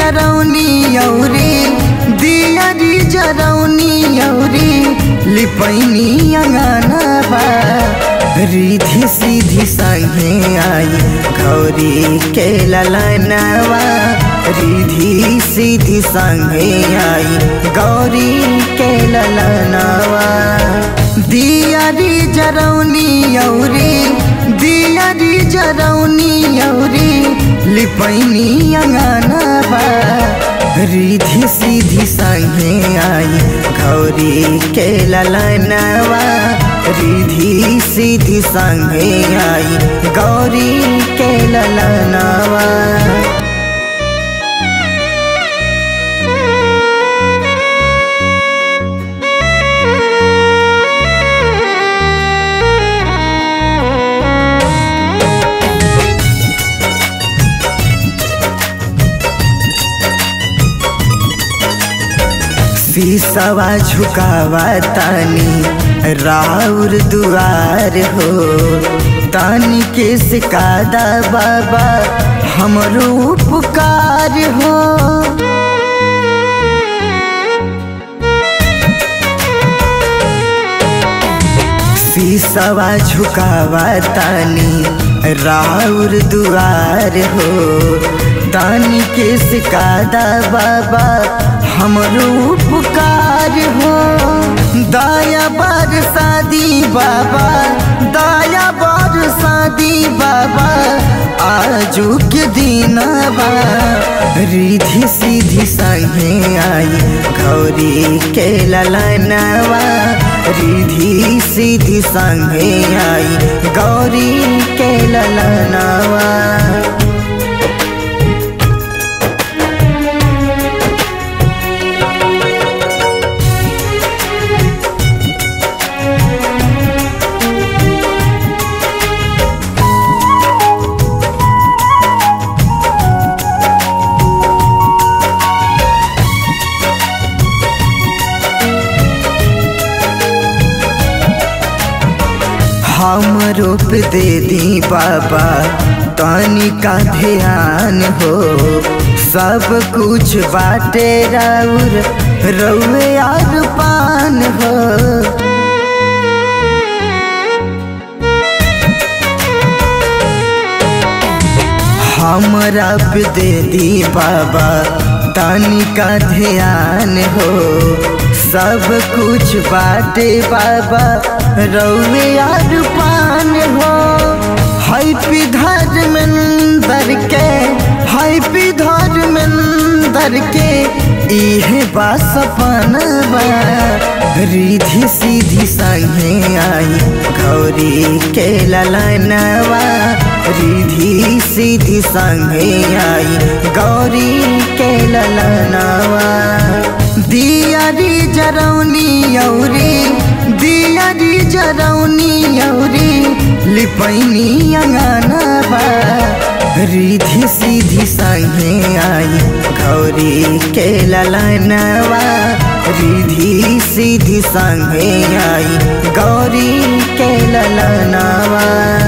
जरौनी औरी दियारी जरौनी औरी लिपैनी अंगनाबा रिधि सीधी संगे आई गौरी के ललनवा रिधि सीधी संगे आई गौरी के ललनवा दियारी जरौनी औरी दियारी जरौनी औरी लिपैनी अंगनाबा रिधि सीधी संगे आई गौरी के ललनवा रिधि सीधी संगे आई गौरी के ललनवा शीशवा झुकावा तानी राउर दुआर हो तानी के सिकादा बाबा हमरो उपकार हो शीशवा झुकावा तानी राउर दुआर हो तानी के सिकादा बाबा हमरो उपकार हो दया बर शादी बाबा दया बर शादी बाबा आजू के दिनवा रिधि सीधी संगे आई गौरी के ललनवा रिधि सीधी संगे आई गौरी के ललनवा हम रूप दे दी बाबा तानी का ध्यान हो सब कुछ बाटे राउर रउए यार पान हो हमरा पे दे दी बाबा तानी का ध्यान हो सब कुछ बाटे बाबा रउए यार पान हो हाई पिधर मंदर के हाई पिधर मंदर के इहे बा सपनवा रिधि सीधी संगे आई गौरी के ललनवा रिधि सीधी संगे आई गौरी के ललनवा दियारी जरौनी औरी दियारी जरौनी औरी लिपैनी अंगनाबा रिधि सीधी संगे आई गौरी के ललनवा रिधि सीधी संगे आई गौरी के ललनवा